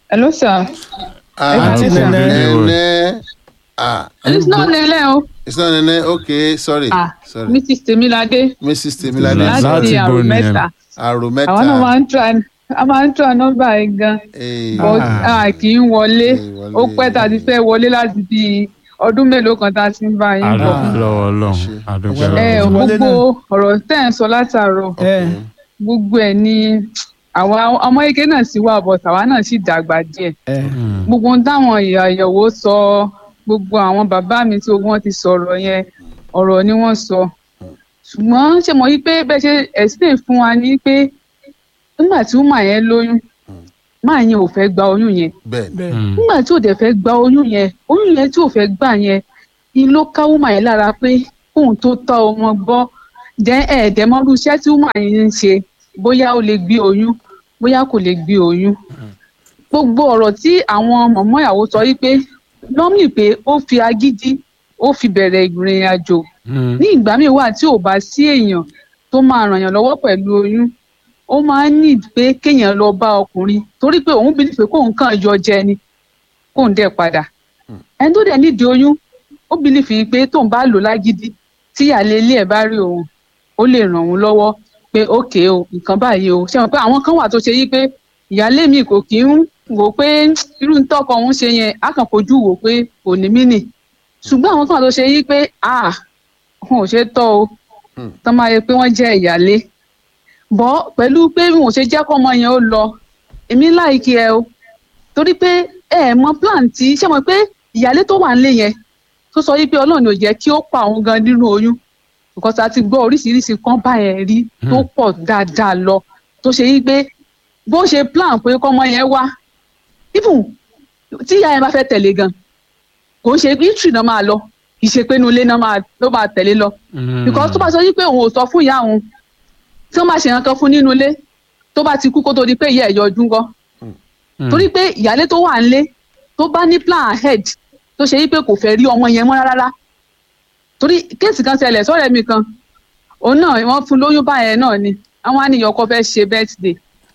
Hello, sir. Aunty Aunty Nene. Nene. Ah, It's not Nele o. it's not Nene. Okay, sorry. Ah, sorry. Mrs. Temilade Mrs. Temilade. Láti láti bo nìyẹn. Àrùmẹ́ta. Arometa. Àwọn náà máa ń try a máa ń try nọ́mbà yẹn gan. Eh, But Ah. a kì í wọlé. Kì í wọlé. Ó pẹ́ tá a ti fẹ́ wọlé láti bí ọdún mélòó kan tá a ti ń bá yín bọ̀. àdúgbò lọ́wọ́ ọlọ́run Ṣe. àdúgbò Ẹ lọ́wọ́ ò ọlọ́run. wọlé gbogbo ọ̀rọ̀ tẹ́ ẹ̀ ń sọ látàárọ̀. ẹ Gbogbo ẹ̀ ni àwa ọmọ ike náà sì wà bọ̀ tàwa náà sì dàgbà díẹ̀. ẹ Hmm. gbogbo ohun táwọn ìyá ìyàwó sọ gbogbo àwọn bàbá mi tí gbogbo wọn ti sọ̀rọ̀ yẹn ọ̀rọ̀ ni wọ́n sọ ṣùgbọ́n ṣe mọ̀ wípé bẹ́ẹ̀ ṣe explain fún wa ní pé nígbà tí wúmà yẹn lóyún máa yẹn ò fẹ́ gba oyún yẹn Bẹ́ẹ̀ni. bẹ́ẹ̀ Hmm. nígbà tí ò dẹ̀ fẹ́ gba oyún yẹn oyún yẹn tí ò fẹ́ gbà yẹn ni ló ká wúmà yẹn lára pé kóun tó tọ́ ọmọ gbọ́ jẹ́ ẹ̀ẹ́dẹ́mọ́rú iṣẹ́ tí wúmà yẹn ń ṣe bóyá ó lè gbé oyún bóyá kò lè gbé oyún gbogbo ọ̀rọ̀ tí àwọn mọ̀mọ́ ìyàwó sọ wípé lọ́mì pé ó fi agídí ó fi bẹ̀rẹ̀ ìrìn àjò Hmm. ní ìgbà míì wà tí ò bá sí èèyàn tó máa ràn yàn lọ́wọ́ pẹ̀lú oyún ó máa ń ní pé kéèyàn lọ bá ọkùnrin torí pé òun bìlì pé kóun kàn yọ jẹ ni kóun dẹ̀ padà ẹni tó dẹ̀ nídìí oyún ó bìlì fi pé tóun bá lò lágídí tí ìyáálé ilé ẹ̀ bá rí òun ó lè ràn òun lọ́wọ́ pé ókè o nǹkan báyìí o ṣe mọ̀ pé àwọn kan wà tó ṣe yí pé ìyáálé mi kò kí ń wò pé irú ń tọkọ òun ṣe yẹn á kàn fojú wò pé kò ní mí nì ṣùgbọ́n àwọn kan wà tó ṣe yí pé ah wọn ò ṣe tọ́ o Hmm. tán máa yẹ pé wọ́n jẹ́ ìyáálé bọ́ pẹ̀lú pé wọn ò ṣe jẹ́ kọ́mọ yẹn ó lọ èmi láìkí ẹ o torí pé ẹ ẹ mọ plan tí ṣé mo pé ìyáálé tó wà nílé yẹn tó sọ wípé ọlọ́run ò jẹ́ kí ó pa òun gan nínú oyún because a ti gbọ́ oríṣiríṣi kan báyẹn rí tó pọ̀ dáadáa lọ tó ṣe wípé bó ṣe plan pé kọ́mọ yẹn wá even tí ìyá yẹn bá fẹ́ tẹ̀lé gan kò ń ṣe history náà máa lọ kì í ṣe pé inú ilé náà máa ló máa tẹ̀lé lọ Hmm. because tó bá sọ wípé òun ò sọ fún ìyá òun tí wọ́n bá ṣe nǹkan fún nínú ilé tó bá ti kú kó tó di pé ìyá ẹ̀ yọjú ńkọ́ Hmm. torí pé ìyálé tó wà nílé tó bá ní plan ahead tó ṣe wípé kò fẹ́ rí ọmọ yẹn mọ́ rárá torí kéèsì kan ṣẹlẹ̀ sọ́rẹ́ mi kan òun náà wọ́n fún lóyún báyẹn náà ni àwọn á ní ìyọkọ fẹ́ ṣe birthday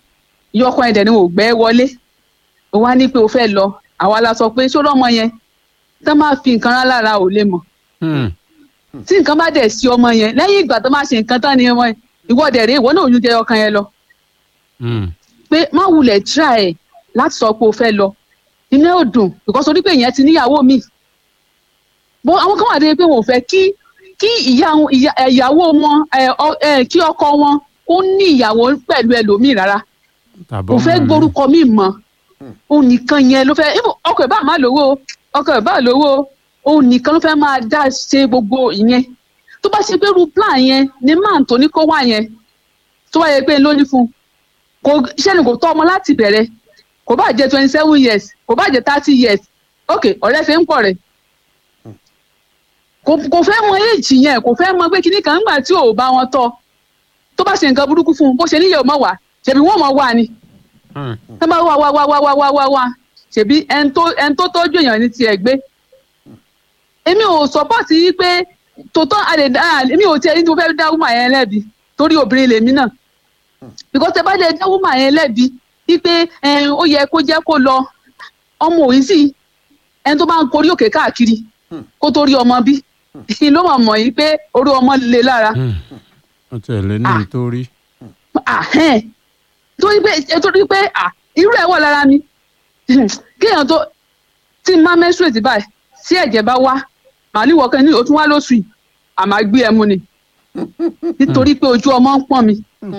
ìyọkọ ẹ̀dẹ̀ ni ò gbẹ́ wọlé òun á ní pé o fẹ́ lọ àwa la sọ pé ṣó lọ́mọ yẹn tá máa fi nǹkan rán lára ò lè mọ̀ Hmm. tí nǹkan bá dẹ̀ sí ọmọ yẹn lẹ́yìn ìgbà tó máa ṣe nǹkan tán ni ọmọ yẹn ìwọ dẹ̀ rèé ìwọ náà oyún jẹ ọkàn yẹn lọ Hmm. pé má wulẹ̀ try ẹ̀ láti sọ pé o fẹ́ lọ inú ẹ̀ ò dùn because orí pé ìyẹn ti níyàwó mi bó àwọn kan wà dé pé wọn ò fẹ́ kí kí ìyá wọn- ìyá- ẹ̀, ìyàwó wọn ẹ̀, ọ- ẹ̀, kí ọkọ wọn kó ní ìyàwó pẹ̀lú ẹlòmíì rárá Tàbí kò fẹ́ ọmọ mi. gborúkọ mi mọ́ òun nìkan yẹn ló fẹ́ even ọkọ ẹ̀ bá má lówó o, ọkọ ẹ̀ bá lówó o, òun nìkan ló fẹ́ máa dá ṣe gbogbo ìyẹn tó bá ṣe pé irú plan yẹn ni máà tó ní kó wá yẹn tó wáyé pé lóní fún un kò iṣẹ́ ni kò tọ́ ọmọ láti bẹ̀rẹ̀ kò bá jẹ́ twenty seven years kò bá jẹ́ thirty years ok ọ̀rẹ́ ṣe ń pọ̀ rẹ̀ kò kò fẹ́ mọ éèjì yẹn kò fẹ́ mọ pé kinní kan nígbà tí ò bá wọn tọ́ tó bá ṣe nǹkan burúkú fún un bó ṣe níyẹ̀ ò mọ̀ wá ṣèbí wọ́n mọ̀ wá ni Hmm. tẹ́ bá wá wá wá wá wá wá wá wá ṣèbí ẹni tó ẹni tó tọ́jú èèyàn ní tiẹ̀ gbé èmi ò sọ́pọ̀tì yí pé tòótọ́ àlè dá èmi ò tiẹ̀ ní tí mo fẹ́ dá wúmà yẹn lẹ́bi torí obìnrin lèmi náà because tẹ́ bá lè dá wúmà yẹn lẹ́bi wípé ẹ, ó yẹ kó jẹ́ kó lọ ọmọ òyìn sí ẹni tó bá ń korí òkè káàkiri kó tó rí ọmọ bí ló mọ̀ mọ̀ yìí pé orí ọmọ le lára Hmm. ó tẹ̀lé ní Ah. nítorí. ahẹ́n torí pé ẹ torí pé à irú ẹ̀ wà lára mi kéèyàn tó tí n máa menstruate báyìí tí ẹ̀jẹ̀ bá wá màálùwọ̀ kan ní o tún wá lóṣù yìí àmà gbé ẹmu ni nítorí pé ojú ọmọ ń pọ́n mi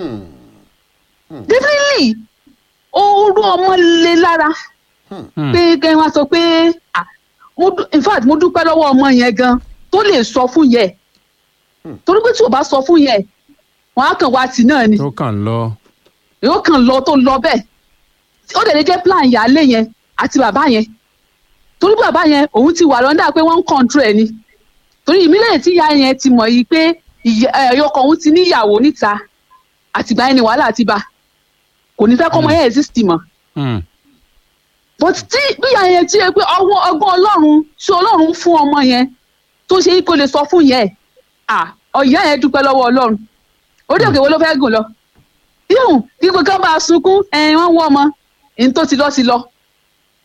definitely orú ọmọ le lára Hmm. pé kẹ́ wá sọ pé ah, mo dú- in fact mo dúpẹ́ lọ́wọ́ ọmọ yẹn gan tó lè sọ fún yẹ torí pé tí o bá sọ fún yẹ wọn á kàn wá tì náà ni tó kàn lọ. yóò kàn lọ tó lọ bẹ́ẹ̀ ó dẹ̀ lè jẹ́ plan ìyáálé yẹn àti bàbá yẹn torí bàbá yẹn òun ti wà lọ́ndà pé wọ́n ń control ẹ̀ ni torí ìmílẹ̀ tí ìyá yẹn ti mọ̀ yìí pé ìyá- ẹ̀, ọkọ òun ti níyàwó níta àtìgbà yẹn ni wàhálà ti bá kò ní fẹ́ kọ́mọ yẹn exist mọ́ Hmm. but tí bí ìyá yẹn ti yẹ pé ọwọ́ ọgbọ́n ọlọ́run tí ọlọ́run fún ọmọ yẹn tó ṣe é kó lè sọ fún yẹn à ọ̀yá yẹn dúpẹ́ lọ́wọ́ ọlọ́run orí òkè wo ló fẹ́ gùn lọ yóò kíkó ká bá a sunkún ẹ̀yìn wọn wọ́ ọmọ èyí tó ti lọ ti lọ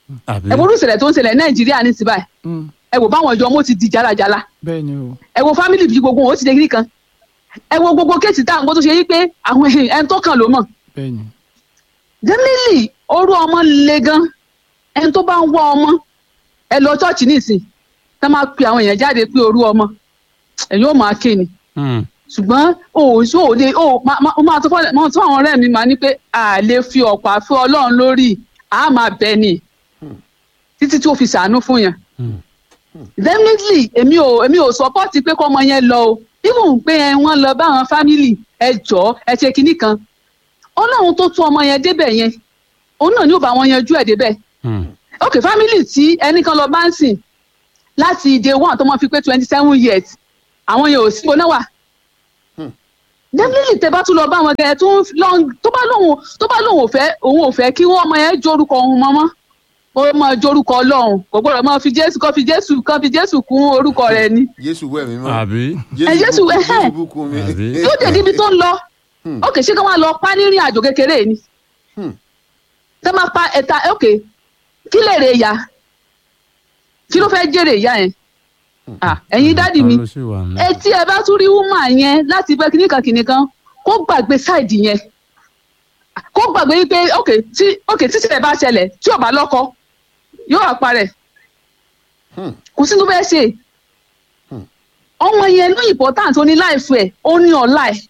àbí ẹ wo olùsẹ̀lẹ̀ tó ń ṣẹlẹ̀ nàìjíríà ní ti báyìí Mm, ẹ wo báwọn ìjọ ọmọ ti di jálajàla bẹ́ẹ̀ ni o ẹ wo fámìlì bí gbogbo wọn ó ti dé kiri kan ẹ wo gbogbo kéèsì tá à ń gbọ́ tó ṣe yí pé àwọn ẹni tó kàn ló mọ̀ bẹ́ẹ̀ ni definitely orú ọmọ le gan ẹni tó bá ń wá ọmọ ẹ lọ ṣọ́ọ̀ṣì nísìn tá máa pe àwọn èèyàn jáde pé orú ọmọ ẹ̀yin ó máa ké ni Hmm. ṣùgbọ́n o ò ṣó o lè o máa máa- máa tó fọ́lẹ̀ máa tó àwọn ọ̀rẹ́ mi máa ní pé a lè fi ọ̀pá fún ọlọ́run lórí a máa bẹ ni títí tí ó fi ṣàánú fún yẹn Hmm. definitely èmi ò èmi ò support pé kọ́ ọmọ yẹn lọ o even pé ẹ wọ́n lọ bá àwọn family ẹ jọ ẹ ṣe kinní kan ọlọ́run tó tún ọmọ yẹn débẹ̀ yẹn òun náà ni ó bá wọn yanjú ẹ̀ débẹ̀ Hmm. ok family tí ẹnìkan lọ bá ń sìn láti day one tó máa fi pé twenty seven years àwọn yẹn ò sí ibo náà wà definitely tẹ bá tún lọ bá wọn gẹ tó ń lọ tó bá lóun tó bá lóun ò fẹ́ òun ò fẹ́ kí wọn ọmọ yẹn jórúkọ òun mọmọ ó máa jórúkọ Ọlọ́run kò gbọ́dọ̀ máa fi Jésù kọ fi Jésù kọ fi Jésù kún orúkọ rẹ̀ ni jésù wẹ̀ mí mọ́ àbí Ẹ, Jésù bú- wẹ̀, ẹ̀. jésù bùkún mi Àbí? yóò dé níbi tó ń lọ Hmm. ok ṣé kí wọn lọ pa nírìn àjò kékeré ni Hmm. tẹ máa pa ẹ̀ta ok kí lè rè ya kí ló fẹ́ jèrè ìyá yẹn ah ẹ̀yin dádì mi Ta ló sì wà ní? etí ẹ bá tún rí wúmà yẹn láti bẹ kíníkan kìnìkan kó gbàgbé sáìdì yẹn kó gbàgbé wípé ok tí ok tí ìṣẹ̀lẹ̀ bá ṣẹlẹ̀ tí ò bá lọ́kọ yóò wá parẹ́ Hmm. kò sí tó fẹ́ ṣe Hmm. ọmọ yẹn ló important ó ní láìfù ẹ̀ ó ní ọ̀la ẹ̀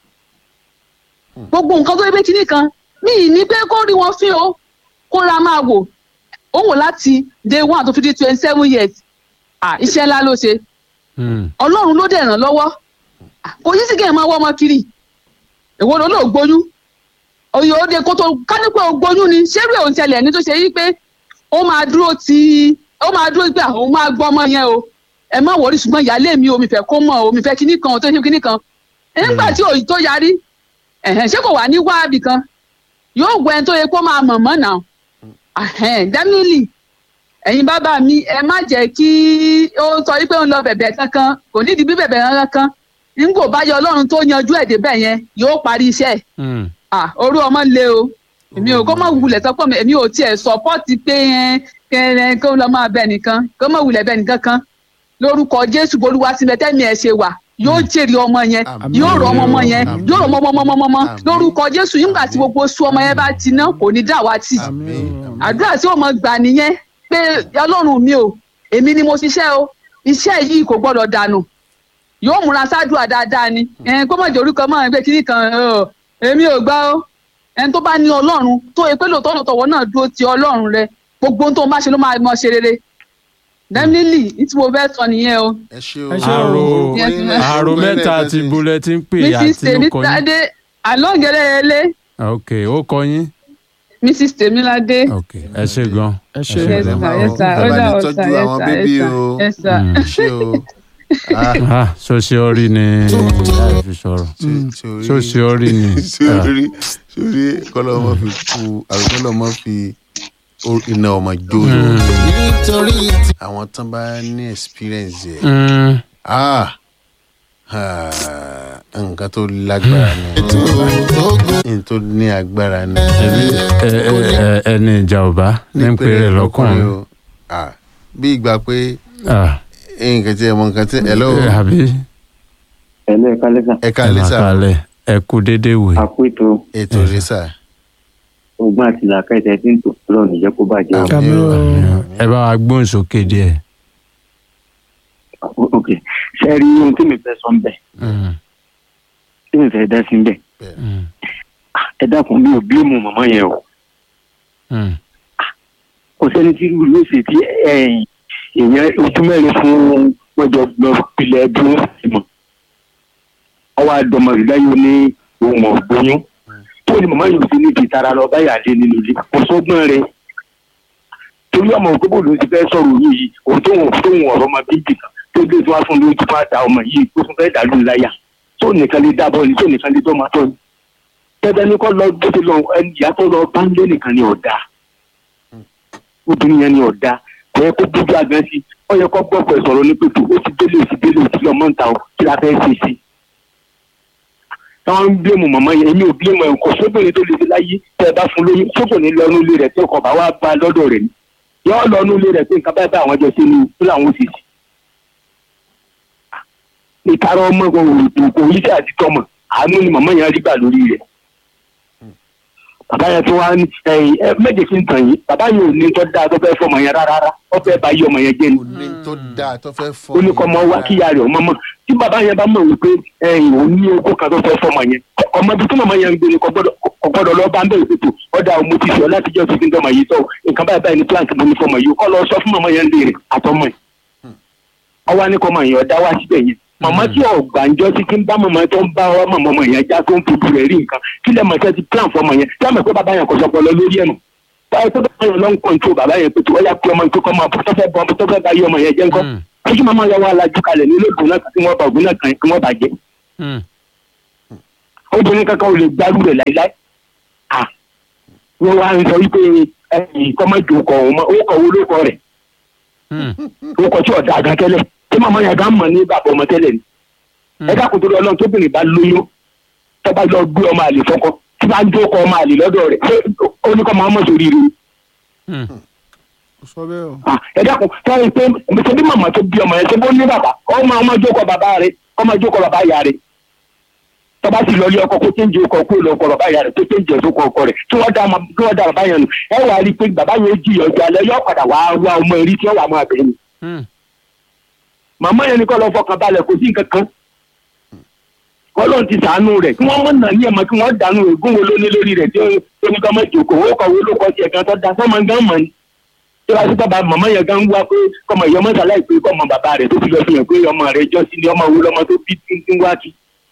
gbogbo nǹkan tó yẹ pé kìnìkan mi ì ní pé kó rí wọn fín o kó ra máa wò ó wò láti day one tó fi di twenty seven years ah iṣẹ́ ńlá ló ṣe Hmm. ọlọ́run ló dẹ̀ ràn lọ́wọ́ kò yí sí kí ẹ máa wọ́ ọmọ kiri èwo ló lóò gbóyún òye òde kó tó ká ní pé o gbóyún ni ṣérú ẹ̀ ò ń ṣẹlẹ̀ ní tó ṣe yí pé ó máa dúró ti ó máa dúró pé àwọn máa gbọ́ ọmọ yẹn o ẹ má wọrí ṣùgbọ́n ìyáálé mi omi fẹ́ kó mọ̀ omi fẹ́ kíní kan tó ṣe kíní kan nígbà tí òyì tó yarí ẹ̀hẹ̀n ṣé kò wá ní wáàbì kan yóò gbọ́ ẹni tó yẹ kó máa mọ̀ mọ́ náà ẹ̀hẹ̀n definitely ẹ̀yin bàbá mi ẹ má jẹ́ kí ó sọ wípé ó ń lọ bẹ̀bẹ̀ kankan kò nídìí bí bẹ̀bẹ̀ kankan nígbò bá yọ ọlọ́run tó yanjú ẹ̀ débẹ̀ yẹn yóò parí iṣẹ́ ẹ̀ Hmm. ah orú ọmọ le o èmi ò kó má wulẹ̀ sọ́pọ̀ mi èmi ò tiẹ̀ sọ́pọ́ọ̀tì pé ẹ kẹrẹ kó lọ́ máa bẹ nìkan kó má wulẹ̀ bẹ nìkan kan lórúkọ jésù bolúwa sílẹ̀ tẹ́mi ẹ̀ ṣe wà yóò jèrè ọmọ yẹn Àmín. yóò rọ ọmọ ọmọ yẹn Àmín. yóò rọ ọmọ ọmọ ọmọ ọmọ Àmín. lórúkọ jésù nígbà tí gbogbo oṣù ọmọ yẹn bá ti ná kò ní dàwátì Àmín. àdúrà tí ó mọ gbà nìyẹn pé ọlọ́run mi o èmi ni mo ṣiṣẹ́ o iṣẹ́ yìí kò gbọ́dọ̀ dànù yóò múra sádùá dáadáa ni ẹn kó mọ̀ jẹ́ orúkọ mọ́ ẹgbẹ́ kínní kan ọ, èmi ò gbà ó ẹni tó bá ní ọlọ́run tó yẹ pé lóòótọ́ lóòótọ́ wọn náà dúró ti ọlọ́run rẹ gbogbo ohun tó ń bá ṣe ló máa mọ ṣe rere definitely ní tí mo fẹ́ sọ nìyẹn o ẹ ṣe o Ẹ ṣé o. Àrò Yes, ma'am. àrò mẹ́ta ti bulẹ̀ ti ń pè mrs àti ló kọ yín. tèmítádé alóńgẹrẹyẹlé ok ó kọ yín. mrs tèmíládé ok ẹ ṣe gan. ẹ ṣe Ẹ yes ṣe sir gan. yes sir Ẹ ó bá dà ní ó tọ́jú sir yes àwọn sir bébí yes o. sir yes sir. Hmm. ẹ ṣe o Ah, ah sosiori ni láì fi sọ̀rọ̀ sórí- sosiori ni. Ah. sórí sórí kọ́lọ́ ọmọ fi kú àrùkọ́lọ́ ọmọ fi o- iná ọmọ jóyò nítorí tí àwọn tán bá ní experience yẹ Hmm. ah ah, nǹkan tó lágbára ni tó gbó nǹkan tó ní agbára ni. ẹbí ẹ ẹ ẹ ẹni ìjà ọba ní ń pèrè lọkùnrin. o Ah, bí ìgbà pé Ah, nǹkan tí ẹ mọ nǹkan tí ẹ lọ́wọ́ ẹ, àbí ẹ̀lú ẹ̀ka lẹ́sà ẹ ká ẹ lè máa sá kalẹ̀ ẹ kú déédéé wò. àpò ètò ètò rẹ sá. ogun àti làákàtà tí ń tò lọ́rùn ìjẹ́ kó bàjẹ́ o. Àmín o. ẹ bá wa gbóhùn sókè díẹ̀. ok ṣe rí ohun tí mi fẹ́ sọ ń bẹ̀ Hmm. tí mi fẹ́ dá sí ń bẹ̀ Hmm. ẹ dákun mi ò bí mu màmá yẹn o Hmm. kò sẹ́ni tí irú ló ṣe tí ẹ̀yìn èèyàn ojú mẹ́rin fún wọ́jọ lọ pilẹ̀ bí wọ́n sì mọ̀ ọwọ́ àdọ́mọ ìdáyọ̀ ní ohun ọ̀gbọ́nyún tó ní màmá yóò fi ní ti tara lọ báyà lé nínú ilé kò sọ́gbọ́n rẹ̀ torí ọmọ òkúbò ló ti fẹ́ sọ̀rọ̀ yìí yìí òun tó wọn tó wọn ọ̀rọ̀ ọmọ bíbí kan tó dé tó wá fún lóyún tó bá da ọmọ yìí tó tún fẹ́ dàlú láyà tó nìkan lè dábọ̀ ni tó nìkan lè dọ́ máa tọ́ ni tẹ́tẹ́ ní kọ́ lọ bó ti lọ ẹni ìyá tó lọ bá ń lé nìkan ni ọ̀dà obìnrin yẹn ni ọ̀dà kò yẹ kó bójú àgbẹ̀ sí ọ yẹ kó gbọ́ pẹ̀ sọ̀rọ̀ ní pẹ̀tù ó ti délé ó ti délé ó ti lọ mọ́ ń ta ọ kí la fẹ́ ṣe sí i. táwọn ń bílẹ̀mù màmá yẹn èmi ò bílẹ̀mù ẹ̀ kò sóbìnrin tó lè ṣe láyé tẹ́ ẹ bá fún lóyún sóbìnrin lọ́nu ilé rẹ̀ tí ọkọ̀ bá wá bá lọ́dọ̀ rẹ̀ ni yọ lọ nú ilé rẹ̀ pé nǹkan báyìí báyìí àwọn jọ ṣe ni tó làwọn ò sì sí. ìtara ọmọ kò kò yí sí àti tọmọ àánú ni màmá yẹn rí gbà lórí rẹ̀ bàbá yẹn tó wá ní ẹ̀yìn ẹ méje kí n tàn yín bàbá yẹn ò ní tó dáa tó fẹ́ fọmọ yẹn rárá ó fẹ́ bá yí ọmọ yẹn jẹ́ ni kò ní tó dáa tó fẹ́ fọ́ ó ní kọ́ ọmọ wá kí ìyá rẹ̀ ọmọ mọ̀ tí bàbá yẹn bá mọ̀ wípé ẹ̀yìn òun ní ogún kan tó fẹ́ fọmọ yẹn ọmọ ibi tí màmá yẹn ń gbé ni kò gbọ́dọ̀ kò gbọ́dọ̀ lọ bá ń bẹ̀rẹ̀ pẹ̀tù ọ̀dà ọmọ ti sọ láti jẹ́ òfin tọmọ yìí tọ́ nǹkan báyìí báyìí ní plant mo ní fọmọ yìí kọ́ lọ sọ fún màmá yẹn lè rìn àtọmọ yìí ọwọ́ ní kọ́ mọ̀ yẹn ọ̀dà wá síbẹ̀ yẹn màmá tí ọ̀gbàǹjọ́ sí kí ń bá màmá tó ń bá ọmọ ọmọ yẹn já tó ń fojú rẹ̀ rí nǹkan kí lẹ́ mọ̀ tẹ́ ti plan fọmọ yẹn tí wọ́n mọ̀ pé bàbá yẹn kò sọpọ̀ lọ lórí ẹ̀ nù báyìí tó bá yẹn lọ ń kọ́ńtò bàbá yẹn pé tó ọ̀yà pé ọmọ ìkókọ́ máa bọ́ tó fẹ́ bọ́ tó fẹ́ bá yí ọmọ yẹn jẹ́ ńkọ́ ojú màmá yẹn wà lájú kalẹ̀ nílé ògùn náà kí wọ́n bá ògùn náà kàn kí wọ́n bàjẹ́ obìnrin kankan ò lè gbárù rẹ̀ láíláí à wọ́n wá ń sọ wípé ẹ̀yìn kọ́mọ́jò kọ̀ ọ̀hún mọ́ ó kọ̀ owó ló kọ rẹ̀ ó kọ tí ọ̀dà àgá tẹ́lẹ̀ tí màmá yẹn gá mọ̀ ní bàbá ọmọ tẹ́lẹ̀ ni ẹ dákun tó lọ ọlọ́run tóbìnrin bá lóyún tó bá lọ gbé ọmọ àlè fọ́kọ tí bá ń jókòó ọmọ àlè lọ́dọ̀ rẹ̀ ṣé ó ní kọ́ máa mọ̀ sórí rẹ̀ ó sọ bẹ́ẹ̀ o. Ah, ẹ dákun sọ́yìn pé ṣe bí màmá tó bí ọmọ yẹn ṣe bó ní bàbá ọmọ ọmọ jókòó bàbá rẹ̀ ọmọ jókòó bàbá ìyá rẹ̀ tọ́ba sì lọ ilé ọkọ kó téńjì ọkọ kó lọ ọkọ bàbá ìyá rẹ̀ tó téńjì ẹ̀sùn ọkọ ọkọ rẹ̀ tí wọ́n dá ọmọ tí wọ́n dá bàbá yẹn nù ẹ wà á rí i pé bàbá yẹn jìyà ọjọ́ alẹ́ yóò padà wá wá ọmọ èrí tí wọ́n wà máa bẹ̀rẹ̀ ni. màmá yẹn ni kọ́ lọ fọkàn balẹ̀ kò sí nǹkan kan kọ́lọ́n ti sàánú rẹ̀ kí wọ́n mọ̀ nà ní ẹ̀mọ́ kí wọ́n dànù ègún wo ló ní lórí rẹ̀ tí ó ní kọ́ mọ́ ìjòkó owó kọ̀wé ló kọ́ sí ẹ̀kan tó da sọ́mọ gán mọ̀ ni tí wàá sí bàbá màmá yẹn gan wá pé kọ́mọ ìyá ọmọ sàlàyé pé kọ́mọ bàbá rẹ̀ tó fi lọ fi hàn pé ọmọ rẹ̀ jọ sí ni ọmọ wo lọmọ tó bí tí ń wá kí.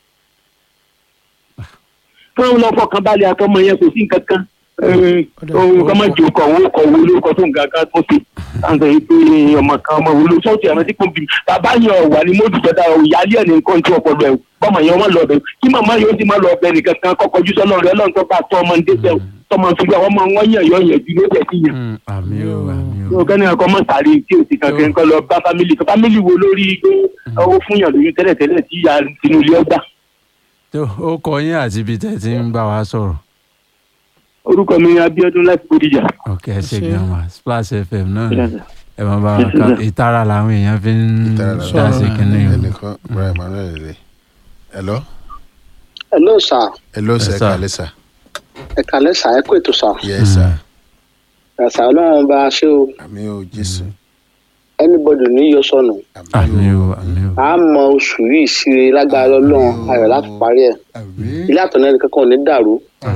kí wọ́n lọ fọkàn balẹ̀ àtọmọ yẹn kò sí nǹkan kan ohun kọ́mọ ìjòkó owó kọ̀wé ló kọ́ tó ń ga ká tó ṣe àǹtọ̀ yìí pé ọmọ kan ọmọ wo ló sọ́ọ̀tì àmọ́ tí kò bí bàbá yẹn ọ̀wà ni mo dùn dọ́dá ìyáálé ẹ̀ ní nǹkan tí ọpọlọ ẹ̀ bọ́mọ yẹn wọ́n lọ bẹ̀ kí màmá yóò ti má lọ bẹ̀ nìkan kan kọ́kọ́ jù sọ́nà rẹ̀ ọlọ́run tó bá tọ́ ọmọ ní dẹ́sẹ̀ tọmọ fi gbà wọ́n mọ wọ́n yàn yọ yẹn ju lóde sí yàn. àmì o àmì o. yóò kẹ́ni ẹ̀kọ́ mọ̀ sáré tí o ti kankan kọ́ lọ bá fámìlì kan fámìlì wo lórí pé owó fún yàn lóyún tẹ́lẹ̀tẹ́lẹ̀ tí ìyá tinú ilé ọgbà. tó ó kọ yín àti ibi tẹ́ ti ń bá wa sọ̀rọ̀. orúkọ mi ni Abíọ́dún láti Bódìjà. ok ẹ ṣe gan wa Splash FM náà ni ẹ máa bá wa ká ìtara làwọn èèyàn fi ń Ìtara làwọn dá sí kínní o. ẹnìkan Brian Emmanuel rè hello hello sir hello sir Yes, sir. kàlẹ́ sir ẹ kàlẹ́ sà ẹ kó ètò sà yes sir ẹ̀sà ọlọ́run bá a ṣe o àmì o jésù anybody ní yọ sọnù àmì o àmì o. a mọ oṣù yìí síre lágbára ọlọ́run ayọ̀ láti parí ẹ̀ àmì ilé àtọ̀nà ẹnì kankan ò ní dàrú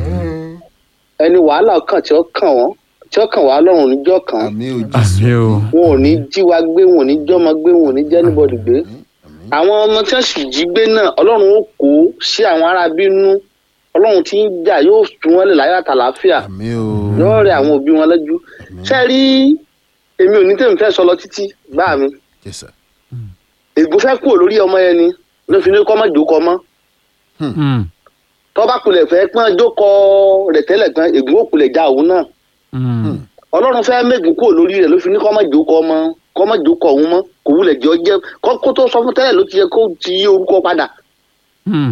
ẹni wàhálà kan tí ó kàn wọ́n tí ó kàn wá lọ́rùn níjọ́ kan àmì o jésù àmì o. wọn ò ní jí wa gbé wọn ò ní jọ́mọ gbé wọn ò ní jẹ́ anybody gbé àwọn ọmọ tí wọ́n sì jí gbé náà ọlọ́run ó kó sí àwọn ará bínú ọlọ́run tí ń jà yóò tún wọn lè láyọ̀ àtàlàáfíà àmì o yóò rẹ àwọn òbí wọn lẹ́jú ṣe rí èmi ò ní tèmi fẹ́ sọ lọ títí gbá mi yes sir ègbó fẹ́ kúrò lórí ọmọ yẹn ni ló fi ní kọ́ mọ́ jókòó mọ́ Mm, tọ́ba kulẹ̀ fẹ́ pọ́n jókòó rẹ̀ tẹ́lẹ̀ gan ègbó kulẹ̀ já òun náà mm, ọlọ́run fẹ́ mẹ́gun kúrò lórí rẹ̀ ló fi ní kọ́ mọ́ jókòó mọ́ kọ́ mọ́ jókòó òun mọ́ kò wulẹ̀ jọ jẹ́ kó kó tó sọ fún tẹ́lẹ̀ ló ti yẹ kó ti yí orúkọ padà mm.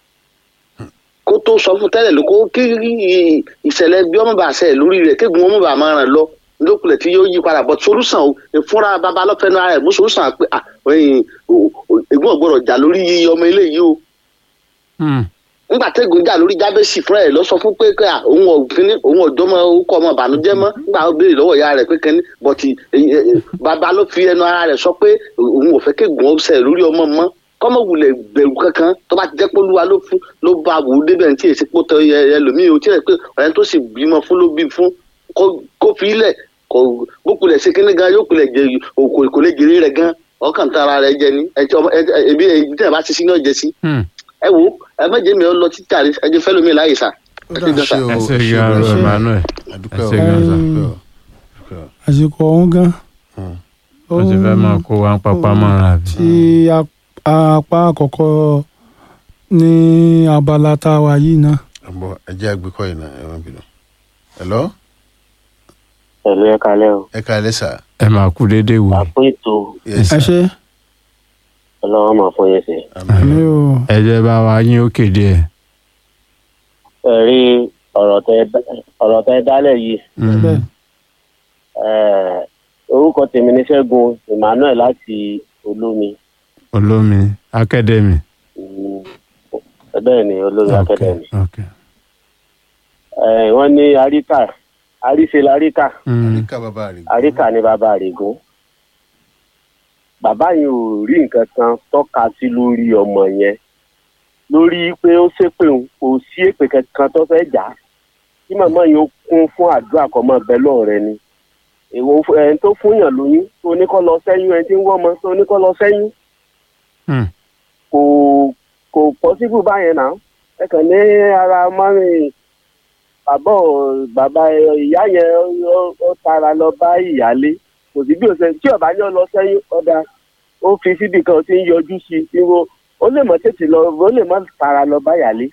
kó tó sọ fún tẹ́lẹ̀ ló kó kí ìṣẹ̀lẹ̀ bí ọmọ bá ṣẹ̀ lórí rẹ̀ kégun ọmọ bá máa ràn lọ lókulẹ̀ tí yóò yí padà bọ̀ solúsàn o ìfúnra bàbá lọ́fẹ̀ẹ́nu ara ẹ̀ mú solúsàn pé ah ẹ̀yìn ègún ọ̀gbọ́dọ̀ jà lórí ọmọ eléyìí o Mm. nígbà tẹ́gun jà lórí jábẹ́sì fúnra ẹ̀ lọ sọ fún pé pé ah, òun ọ̀gbìn òun ọ̀dọ́ mọ orúkọ ọmọ ìbànújẹ́ mọ́ nígbà ó béèrè lọ́wọ́ ìyá rẹ̀ pé kẹ́ni bọ̀tì bàbá ló fi ẹnu ara rẹ̀ sọ pé òun ò fẹ́ kégun ọ̀sẹ̀ lórí ọmọ mọ́ kọ́mọ wulẹ̀ bẹ̀rù kankan tó bá ti jẹ́ pé olúwa ló fún ló bá wù ú débẹ̀ tí èsì pọ̀ tẹ ẹlòmíì o tí ẹ pé ọ̀rẹ́ tó sì bímọ fún ló bí fún kó- kó fi ilẹ̀ kó bó kulẹ̀ ṣe kíní gan yóò kulẹ̀ jẹ òkò kò lè jèrè rẹ̀ gan ọkàn tó ara rẹ̀ jẹ ní ẹ tí ọmọ ẹ ẹ- ẹbí ẹ tí ẹ bá ti sí ní ọ̀jẹ̀ sí Mm. ẹ wo ẹ má jẹ́ mi ọ lọ títí àrí ẹ jẹ́ fẹ́ lómi láàyè sá ẹ ti gan sá. ṣé o ẹ ṣe ṣé gan o ro ṣé o Emmanuel àdúpẹ́ ẹ o ṣe gan sa. àdúpẹ́ o àdúpẹ́ o. àsìkò ọ̀hún gan. Hmm. ó ti fẹ́ máa kó wa ń papá mọ́ra bí. tí ap- apá àkọ́kọ́ ní abala tá a wà yìí náà. àbọ̀ ẹ jẹ́ àgbékọ́ yìí náà ẹ má bínú. hello pẹ̀lú ẹ kalẹ́ o ẹ kàlẹ́ sir ẹ máa kú déédéé wò. àpò ètò yes ẹ sir ṣe ọlọ́wọ́ máa fún yẹn sí. àmì àmì o o ẹ jẹ́ bá wa yín ó kéde ẹ̀. ẹ rí ọ̀rọ̀ tẹ ọ̀rọ̀ tẹ dálẹ̀ yìí Mm. bẹ́ẹ̀ ẹ̀, orúkọ tèmi ní ṣẹ́gun emmanuel láti olómi olómi academy. Mm, bẹ́ẹ̀ ni olómi ok academy ok. Eh, wọ́n ní àríkà àríṣe láríkà Mm, àríkà bàbá rẹ̀ àríkà ní bàbá àrègún bàbá yẹn ò rí nǹkan kan tọ́ka sí lórí ọmọ yẹn lórí pé ó ṣépè òun kò sí èpè kankan tó fẹ́ jà á kí màmá yẹn ó kún fún àdúrà kan mọ́ bẹ́ẹ̀ lọ́ọ̀rẹ́ ni èwo ẹni tó fún yàn lóyún tó ní kọ́ lọ sẹ́yìn ẹni tí ń wọ́ ọmọ tó ní kọ́ lọ sẹ́yìn mm, kò kò pọ́sibú báyẹn náà ẹ kàn ní ara mọ́rin bàbá ò- bàbá ìyá yẹn ó- ó tara lọ bá ìyálé kò sí bí o ṣe tí ọba ní ọ lọ sẹ́yìn ọ̀dà ó fi síbi kan tí ń yọjú sí i tí wo ó lè mọ tètè lọ ó lè mọ tara lọ bá ìyálé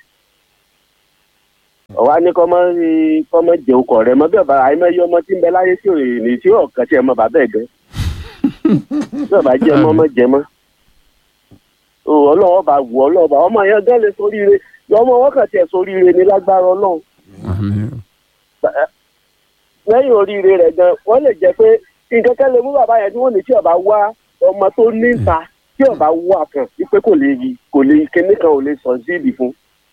ọ̀wá ní kọ́ mọ́ kọ́ mọ́ jẹun kọ̀ rẹ mọ́ bí ọba àìmọye ọmọ tí ń bẹ láyé tí ò ní tí ọ̀kan tí ẹ mọ bàbá ẹ̀ gan bí ọba jẹ mọ́ mọ́ jẹ mọ́ o ọlọ́wọ́ bá wù ọlọ́wọ́ bá ọmọ yẹn gán lè soríire ọmọ wọn kàn tiẹ̀ soríire ní lágbára ọlọ́run àmín o. lẹ́yìn oríire rẹ̀ gan wọ́n lè jẹ́ pé nǹkan kan lè mú bàbá yẹn tí wọ́n ní tí ọba wá ọmọ tó níta tí ọba wà kan wípé kò lè yí kò lè kíní kan ò lè sọ síìdì fún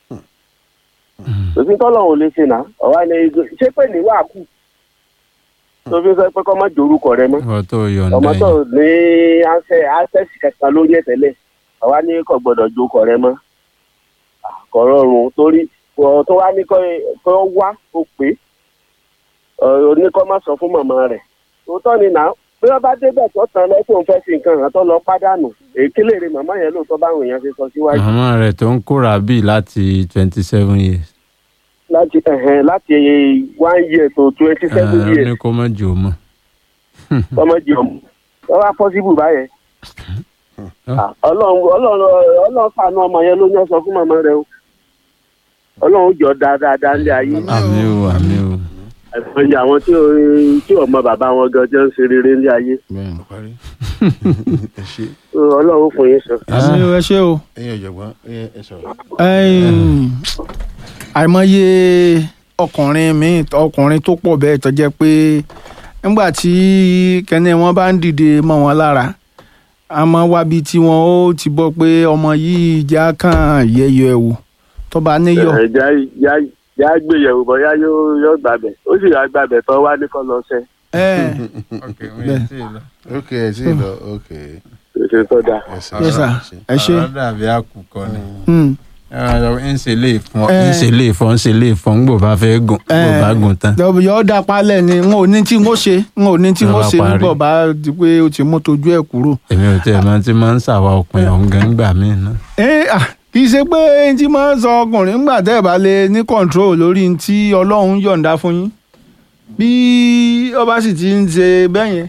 òfin tọ́lọ̀ ò lè ṣe nà ọ̀wá ni ṣé pé ní wàá kù tó fi sọ pé kọ́ má dorúkọ rẹ mọ́ wọ́n tó yọ̀ǹda ọmọ tó yẹn. ní access kankan lórí ẹ̀ tẹ́lẹ̀ àwa ní kò gbọ́dọ̀ jókòó rẹ mọ́ kò rọrùn torí ọ̀ tó wá ní kọ́ kọ́ wá ó pé oníkọ́ má sọ fún màmá rẹ̀ òótọ́ ni nà bí wọ́n bá débẹ̀ tó tán lọ tó ń fẹ́ fi nǹkan hàn tó lọ pádànù èkélé rẹ̀ màmá yẹn lóòótọ́ báwọn èèyàn ṣe sọ síwájú màmá rẹ̀ tó ń kóra bíi láti twenty seven years. láti ẹ̀hẹ̀n láti one year to twenty seven ó years ní kó má jò mọ́. ọmọ jẹ ọmọ wọ́n wá possible báyẹn Ah, ọlọ́run ọlọ́run ọlọ́run fàánú ọmọ yẹn ló ní ọsọ fún màmá rẹ o ọlọ́run jọ dáadáa ní ayé àmín o àmín o. àìmọye àwọn tí ò tí ò mọ bàbá wọn gan jẹ́ ń ṣe rere ní ayé bẹ́ẹ̀ parí ẹ ṣe So, ọlọ́run fún yín sọ. àmì ẹ ṣé o. ẹ̀yin ọ̀jọ̀gbọ́n ẹ ẹ sọ̀rọ̀ Ẹ̀yin, àìmọye ọkùnrin míì ọkùnrin tó pọ̀ bẹ́ẹ̀ tó jẹ́ pé nígbà tí kẹ́ni wọn bá ń dìde mọ́ wọn lára a máa wábi tí wọn ó ti bọ́ pé ọmọ yìí já kàn yẹyọ ẹ̀ wò tó bá níyọ̀. ẹ já já já gbéyẹ̀wò bóyá yóò yóò gbàbẹ̀ ó sì yà gbàbẹ̀ tó wá ní kọ́ lọ sẹ́ ẹ̀ ok Bẹ́ẹ̀. ok ẹ sì lọ ok ètò tó dáa. ẹ sọ yes sir ẹ ṣé. ọ̀rọ̀ dàbí àkùkọ ni. Hmm. ń ṣe lè fún Eh. ń ṣe lè fún ń ṣe lè fún gbò bá fẹ́ gùn gbò bá gùn tán. yọ dá palẹ̀ ni n ò ní tí n ó ṣe n ò ní tí n ó Ló bá ṣe parí. nígbà bá di pé o ti mú tojú ẹ̀ kúrò. èmi ò tẹ̀ máa ti máa ń ṣàwa òpin ọ̀hún gan gbà mí ná. ẹ à kì í ṣe pé n tí máa ń sọ ọkùnrin ńgbà tẹ́ ẹ̀ bá lè ní control lórí n tí ọlọ́run yọ̀ǹda fún yín bí ọba sì ti ń ṣe bẹ́ẹ̀ yẹn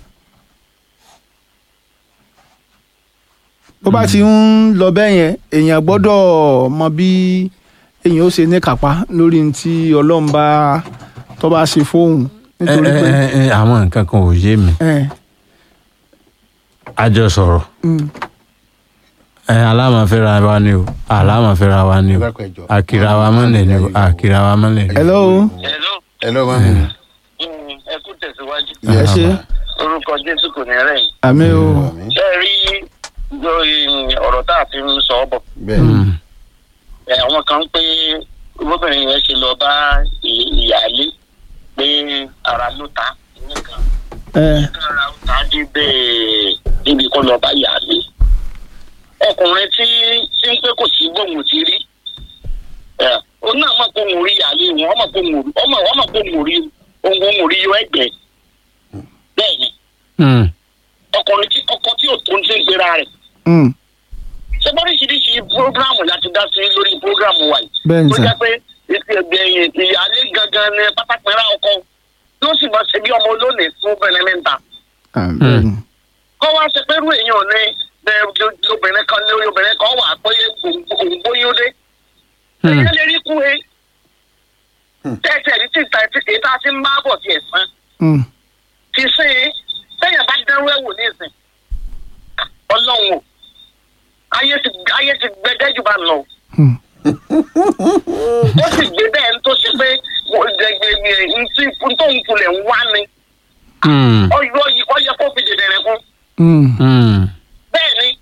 bó bá ti ń lọ bẹ́ẹ̀ yẹn èèyàn gbọ́dọ̀ mọ bí èèyàn ó ṣe ní kápá lórí n tí ọlọ́run bá tó bá ṣe fóun ẹ nítorí pé ẹ ẹ àwọn nǹkan kan ò yé mi ẹ a jọ sọ̀rọ̀ mm, ẹ alámàfẹ́ra wa ni o alámàfẹ́ra wa ni o dákọ̀ ẹjọ́ àkìrà wa mọ́lẹ̀ ni o àkìrà wa mọ́lẹ̀ ni o. hello Hello. ẹ lọ́ máa ń mú ẹ kú tẹ̀síwájú. ẹ ṣe orúkọ jésù kò ní rẹ̀ yìí. àmì o ṣé ẹ rí lórí ọ̀rọ̀ tá a fi ń sọ ọ́ bọ̀. bẹ́ẹ̀ Mm. ẹ, àwọn kan ń pé obìnrin yẹn ṣe lọ bá ì- ìyáálé pé ara ló ta nìkan ẹ ara ó ta dé bẹ́ẹ̀ níbi kó lọ bá ìyáálé. ọkùnrin tí tí ń pé kò sí gbóhùn ti rí ẹ, òun náà mọ̀ pé òun rí ìyáálé wọn ọmọ pé òun rí ọmọ ọmọ pé òun rí òun òun rí yọ ẹgbẹ́ bẹ́ẹ̀ ni Mm. ọkùnrin tí ọkọ tí ò tó ń ti ń gbéra rẹ̀ mm, ṣé bọ́ríṣiríṣi programu láti dá sí lórí programu wa yìí. bẹ́ẹ̀ ni tó sà jẹ́ pé ètò ẹgbẹ̀yìn ìyáálé gangan ni pátápẹ́rẹ́ ọkọ tí ó sì máa ṣe bí ọmọ olónìí fún bẹ̀rẹ̀ mẹ́ta. Ah, bẹ́ẹ̀ ni. kọ́ wá ṣe pé irú èèyàn ní ẹ, lo- lobìnrin kan lórí obìnrin kan wà pé òǹgbóyún dé. Mm. èèyàn lè rí kú e. tẹ́tẹ̀ ní tìta èyí tá a ti ń bá bọ̀ tiẹ̀ sán. Mm, ti sí i sẹ́yìn bá dẹ́rú ẹ̀wò nísìn. ọlọ́run o ayé ti ayé ti gbẹdẹ́ jù bá lọ mm, ó sì gbé bẹ́ẹ̀ ń tó ṣe pé ntí ntòun kulẹ̀ ń wá ni Mm. ọyọ yìí Hmm. Hmm. bẹ́ẹ̀ ni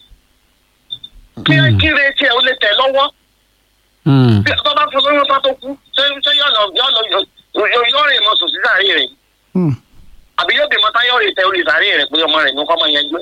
kí kí retí ẹ̀ ó lè tẹ̀ lọ́wọ́ Hmm. bí tó bá fún lóyún bá tó kú ṣé ṣé yọ̀ lọ yọ̀ lọ yọ̀ yọ̀ rìn mọ́ sùn sí sàárè rẹ̀ Hmm. àbí yóò bímọ táyọ̀ rè tẹ orí sàárè rẹ̀ pé ọmọ rẹ̀ ní kọ́ mọ́ yẹn gbé.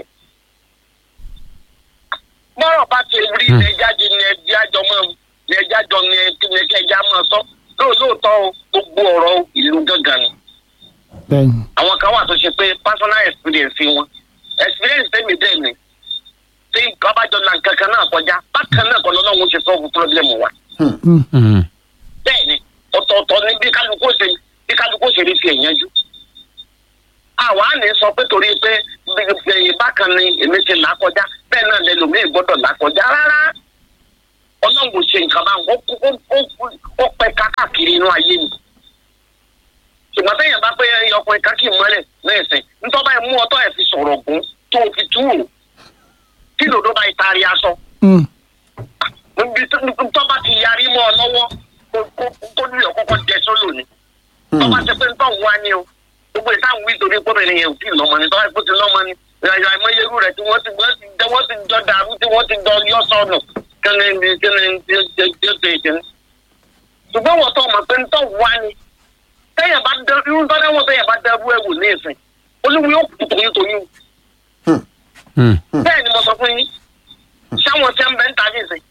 bọ́rọ̀ bá ti rí Hmm. ní ẹja jẹ ní ẹja jọ mọ́ ní ẹja jọ ní ní ẹja mọ́ sọ lóòótọ́ o, gbogbo ọ̀rọ̀ ìlú gángan ni bẹ́ẹ̀ni. àwọn kan wà tó ṣe pé personal experience wọn experience tẹ́mi dẹ́ mi tí nǹkan bá jọ la nǹkan kan náà kọjá bákan náà kọ́ lọ́wọ́ ṣe solve problem wa Hmm. Hmm. bẹ́ẹ̀ ni ọ̀tọ̀ọ̀tọ̀ ni bí kálukú ṣe bí kálukú ṣe rí fi ẹ̀yánjú. àwa ní sọ pé torí pé bí- bákan ni èmi ti là á kọjá bẹ́ẹ̀ náà lẹ́lòmíì gbọ́dọ̀ là á kọjá rárá ọlọ́run ṣe nǹkan bá ó kú- ó- ó- ó pẹ́ káàkiri inú ayé mi. ṣùgbọ́n téèyàn bá pé ọkùnrin káàkiri mọ́lẹ̀ lẹ́sìn nítorí báyìí mú ọtọ́ ẹ̀ fi sọ̀rọ̀ gún tó o fi tú wò kí lòdó bá ìtaari aṣọ Hmm. níbi tó tó bá ti yarí mọ́ ọ lọ́wọ́ kó- kó- kó lù ọ́ kọ́kọ́ jẹ sólò ni. tó bá ṣe pé nítorí wá ni o gbogbo ìta ń wí torí pé obìnrin yẹn ò tí ì lọ́mọ ni tó bá ti lọ́mọ ni ìrìnàjò àìmọye irú rẹ̀ tí wọ́n ti wọ́n ti jọ wọ́n ti jọ dàrú tí wọ́n ti jọ yọ sọnù kíni ni kíni tí ó ṣe tí ó ṣe ìṣẹ́. ṣùgbọ́n wọ́n tó mọ̀ pé nítorí wá ni tẹ́yẹ̀ bá dẹ irú tọ́lá wọn tẹ́yẹ̀ bá dẹ́rú ẹ̀wò ní ìsìn olúwo yóò kú toyún toyún Hmm. bẹ́ẹ̀ ni mo sọ fún yín sáwọn tí ń bẹ ń ta ní ìsìn.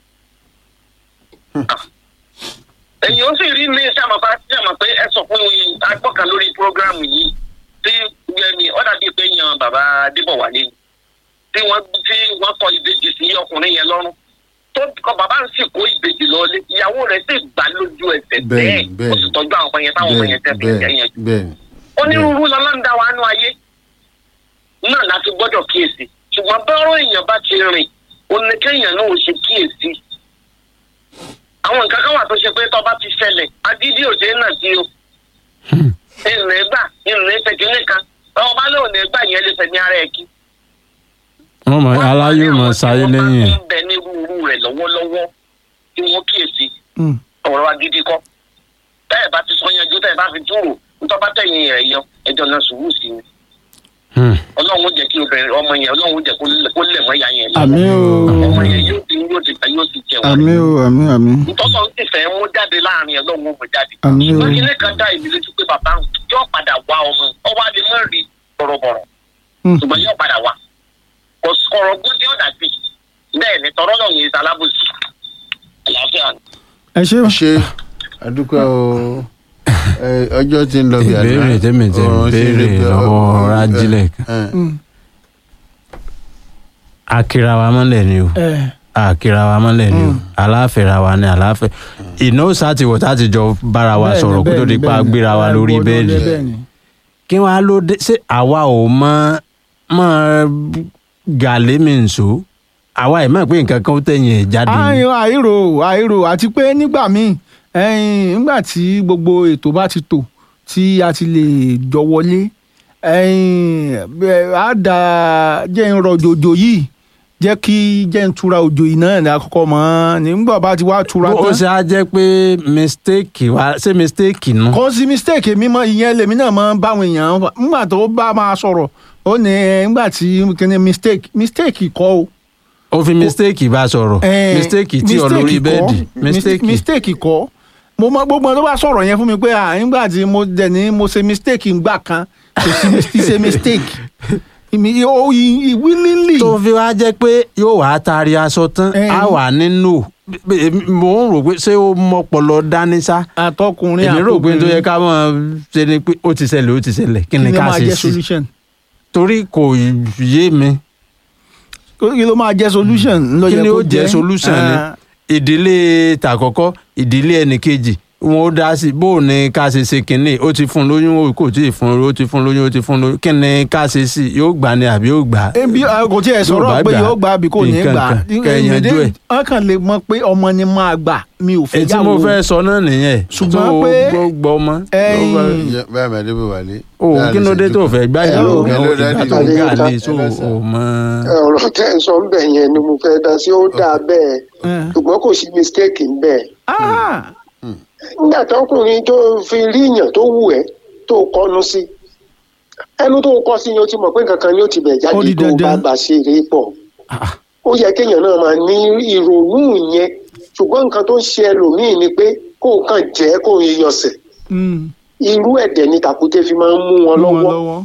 èyí ó sì rí ní sàmàpá sàmà pé ẹ sọ fún mi agbọ́kàn lórí prógrámù yìí tí ẹni ọ̀dà bíi pé yan bàbá adébọ̀wálé ni tí wọ́n tí wọ́n kọ ìbejì sí ọkùnrin yẹn lọ́rùn tó kọ bàbá ń sì kó ìbejì lọ́lé ìyàwó rẹ̀ sì gbà lójú ẹsẹ̀ bẹ́ẹ̀ Bẹ́ẹ̀ni, ó sì tọ́jú àwọn ọmọ yẹn táwọn ọmọ yẹn tẹ́ fi ń bẹ́ẹ̀ni yẹn bẹ́ẹ̀ni onírúurú lọ́lọ́ńdà wa nú ayé náà láti gbọ́dọ̀ kíyèsí ṣùgbọ́n bọ́rọ̀ èèyàn bá ti rìn oníkéèyàn náà ò ṣe kíyèsí. àwọn nǹkan kan wà tó ṣe pé tọ́ba ti ṣẹlẹ̀ agídí òde náà sí o. ìrìn gbà ìrìn tẹkínní kan ọba lóò ní gbà yẹn lè fẹ̀mí ara ẹ̀ kí. wọ́n mọ aláyé mọ sáyé lẹ́yìn ẹ̀. wọ́n bá ń bẹ ní rúurú rẹ̀ lọ́wọ́lọ́wọ́ tí wọ́n kíyèsí Hmm. ọ̀rọ̀ agídí kọ́. tẹ́ẹ̀ bá ti sọ yanjú tẹ́ẹ̀ bá fi túrò ntọ́ba tẹ̀yìn rẹ̀ yọ ẹjọ́ náà sùúrù sí i Hmm. ọlọ́run ó jẹ́ kí obìnrin ọmọ yẹn ọlọ́run ó jẹ́ kó lẹ̀- kó lẹ̀ mọ́ ìyá yẹn lọ. àmì o ọmọ yẹn yóò ti yóò ti ta yóò ti jẹun. àmì o àmì àmì ntọ́sọ̀ ń tìfẹ́ mú jáde láàrin ọlọ́run ó mú jáde. àmì o ṣùgbọ́n ilé kan dá ìbí lójú pé bàbá ń yóò padà wá ọmọ ọwọ́ adé mọ́ rí bọ̀rọ̀bọ̀rọ̀ Hmm. ṣùgbọ́n yóò padà wá. kò sọ̀rọ̀ gbọ́n tí ó dàbí bẹ́ẹ̀ ni tọ́rọ́ náà yẹn ìsalábòsì àlàáfíà ni. ẹ ṣe o ṣe àdúgbò o ẹ, ọjọ́ tí ń lọ bí àná ìbéèrè tèmi tẹ ọ̀rọ̀ ṣe béèrè lè pẹ́- lọ́wọ́ ẹ, rájílẹ̀ kan ẹ, Hmm. akira wa mọ́lẹ̀ ni o ẹ akira wa mọ́lẹ̀ ni o aláfẹ́ra wa ni aláfẹ́ ìnáwó sátìwọ̀ táti jọ bára wa bẹ́ẹ̀ni, sọ̀rọ̀ kó tó di pa bẹ́ẹ̀ni, gbéra wa bẹ́ẹ̀ni. lórí Ẹ gbọ́dọ̀ bẹ́ẹ̀lì lé bẹ́ẹ̀ni. kí wọ́n á ló dé ṣé àwa ò mọ mọ gàlé mi nsò àwa ẹ̀ mọ̀ pé nǹkan kan ó tẹ̀yìn ẹ̀ jáde ni. àìrò àìrò àìrò àti pé nígbà míì ẹ̀yìn nígbà tí gbogbo ètò bá ti tò tí a ti lè jọ wọlé ẹ̀yìn bẹ́ẹ̀ á dà jẹ́ ń rọ òjòjò yìí jẹ́ kí jẹ́ ń tura òjò yìí náà ní àkọ́kọ́ mọ́ nígbà bá ti wá tura ó tán ṣe á jẹ́ pé mistake wa ṣé mistake nù. kò sí mistake mi mọ ìyẹn lèmi náà máa ń báwọn èèyàn fà- nígbà tó bá máa sọ̀rọ̀ ó ní ẹ, nígbà tí kíni mistake mistake kọ́ o ó fi mistake bá sọ̀rọ̀ Eh, mistake tí ọ lórí kọ́. bẹ́ẹ̀dì Mis- mistake kọ́ mo mọ gbogbo ọ̀n tó bá sọ̀rọ̀ yẹn fún mi pé à nígbà tí mo dẹ̀ ní mo ṣe mistake ńgbà kan kò sí mis- ti ṣe mistake ìmí ó ìwílílì tó fi wá jẹ́ pé yóò wá taari aṣọ tán Eh. á wà nínú mo ń rò pé ṣé ó mọpọlọ dání sá àtọkùnrin èmi rò pé tó yẹ ká mọ̀ ṣe ni pé ó ti ṣẹlẹ̀ ó ti ṣẹlẹ̀ kí ni ká máa ṣe jẹ́ sí solution torí kò yé mi kí ló máa jẹ́ solution ló kí yẹ ni kó ó jẹ́ solution ni Ah, ìdílé tàkọ́kọ́ ìdílé ẹnìkejì wọn ó dá sí bó o ní ká ṣe ṣe kínní ó ti fún lóyún ó kò tí ì fún ó ti fún lóyún ó ti fún lóyún kí ni ká ṣe sí yóò gbà ni àbí yóò gbà. ebi ah, kò tiẹ̀ Yóò bá sọ̀rọ̀ pé gbà, yóò gbà bí kò ní nǹkan gbà kan, kẹ́ ẹ yanjú ẹ̀. wọ́n kàn lè mọ̀ pé ọmọ ni máa gbà mi ò fẹ́ èyí tí mo yàwó fẹ́ sọ náà nìyẹn Ṣùgbọ́n tó pé- gbọ́ ọmọ. ẹ̀yìn Jẹ́- báyìí máa débò wálé. o kí ló dé tó fẹ́ gbá ìyàwó Hello, rẹ hello, ìgbà daddy. tó ń gà lé Hello, so sir. o mọ. ọ̀rọ̀ tẹ́ ẹ̀ sọ ń bẹ̀ yẹn ni mo fẹ́ dá sí ó dáa bẹ́ẹ̀ Eh. ṣùgbọ́n kò sí mistake ń bẹ̀. Ah, nígbà tọkùnrin tó fi rí yàn tó wù ẹ́ tó kọnu sí ẹnu tó kọ sí ni o ti mọ̀ pé nǹkan kan ni ó ti bẹ̀ Ó jáde di tó o bá dandan. bá ṣe eré pọ̀ Ah, ó yẹ kéèyàn náà máa ní ìrònú yẹn ṣùgbọ́n nǹkan tó ń ṣe ẹlòmíì ni pé kó o kàn jẹ́ kó o yọsẹ̀ Mm, irú ẹ̀dẹ̀ ni tàkúté fi máa ń mú wọn mú wọn lọ́wọ́ lọ́wọ́.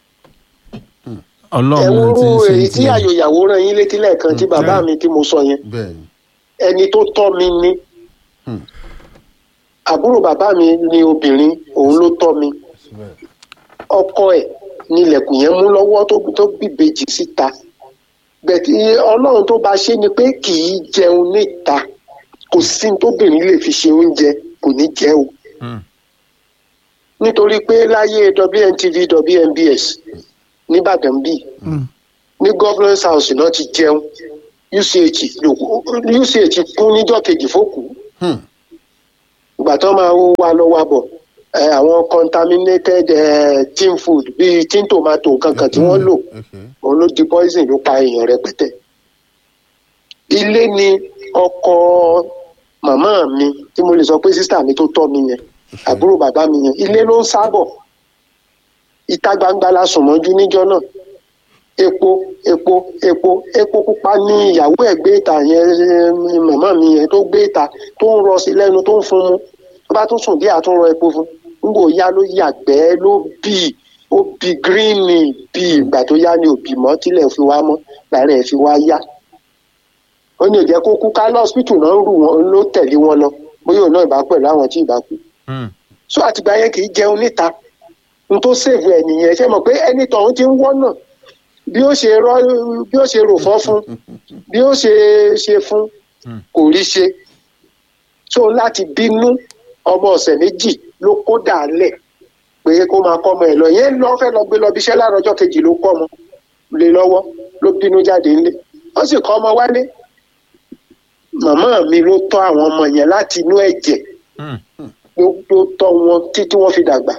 ọlọ́run ti ń ẹ̀wúrú ṣe èyí tí tiẹ̀. àyòyàwó rán yín létí lẹ́ẹ̀kan tí bàbá mi tí mo sọ yẹn bẹ́ẹ̀ ni ẹni tó tọ́ mi ní Hmm. àbúrò bàbá mi ni obìnrin òun ló tọ́ mi síbẹ̀ ọkọ ẹ̀ ní ilẹ̀kùn yẹn mú lọ́wọ́ tó tó bíbejì síta bẹ̀tí ọlọ́run tó bá ṣe ni pé kì í jẹun níta kò sí ní tóbìnrin lè fi ṣe oúnjẹ kò ní jẹ o Hmm. nítorí pé láyé WNTV WNBS nìbàdàn bíi Mm, ní governance house náà ti jẹun UCH ló UCH kún níjọ́ kejì fókù Hmm. ìgbà tó máa ń wá lọ wá bọ̀ ẹ, àwọn contaminated eh, tin food bíi tin tomato kankan tí wọ́n lò okay òun ló di poison ló pa èèyàn rẹpẹtẹ. ilé ni ọkọ màmá mi tí mo lè sọ pé sísá mi tó tọ́ mi yẹn àbúrò bàbá mi yẹn ilé ló ń sábọ̀ ìta gbangba la sùn mọ́jú níjọ́ náà epo epo epo epo pupa ní ìyàwó ẹ̀ gbé ìta yẹn eh, màmá mi yẹn tó gbé ìta tó ń rọ sí lẹ́nu tó ń fún mu tó bá tún sùn díẹ̀ àtún rọ epo fún nígbò yá ló yàgbẹ́ ló bì ó bì gíríìnì bì ìgbà tó yá ni òbí mọ́ tílẹ̀ fi wá mọ́ lára ẹ̀ fi wá yá ó ní ìjẹ́ kó kú ká lọ́sítù náà ń rù wọn ló tẹ̀lé wọn lọ bóyá òun náà ìbá pẹ̀lú àwọn tí ìbá kú Hmm. so àtìgbà yẹn kì í jẹun níta n tó sèvù ẹ nìyẹn ṣe mọ̀ pé ẹni tọ̀hún ti ń wọ́nà bí ó ṣe rọ bí ó ṣe rò fọ́ fún bí ó ṣe ṣe fún Hmm. kò rí ṣe so láti bínú ọmọ ọ̀sẹ̀ méjì ló kó dàálẹ̀ pé kó máa kọ́ ọmọ ẹ̀ lọ yẹn lọ́ fẹ́ lọ gbé lọ bí iṣẹ́ láàárọ̀ ọjọ́ kejì ló kọ́ ọmọ lé lọ́wọ́ ló bínú jáde ńlé ó sì kọ́ ọmọ wálé màmá mi ló tọ́ àwọn ọmọ yẹn láti inú ẹ̀jẹ̀ Hmm. ló ló tọ́ wọn títí wọ́n fi dàgbà